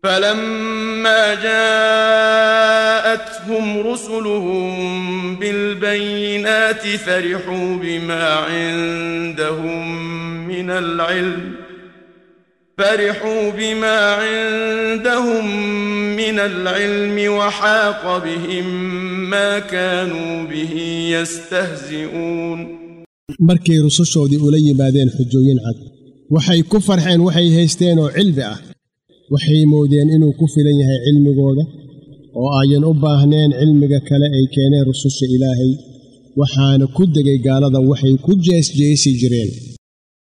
فلما جاءتهم رسلهم بالبينات فرحوا بما عندهم من العلم فرحوا بما عندهم من العلم وحاق بهم ما كانوا به يستهزئون markay rusushoodii ula yimaadeen xujooyin cad waxay ku farxeen waxay haysteen oo cilmi ah waxay moodeen inuu ku filan yahay cilmigooda oo ayan u baahneen cilmiga kale ay keeneen rususha ilaahay waxaana ku degay gaalada waxay ku jeesjeesi jireen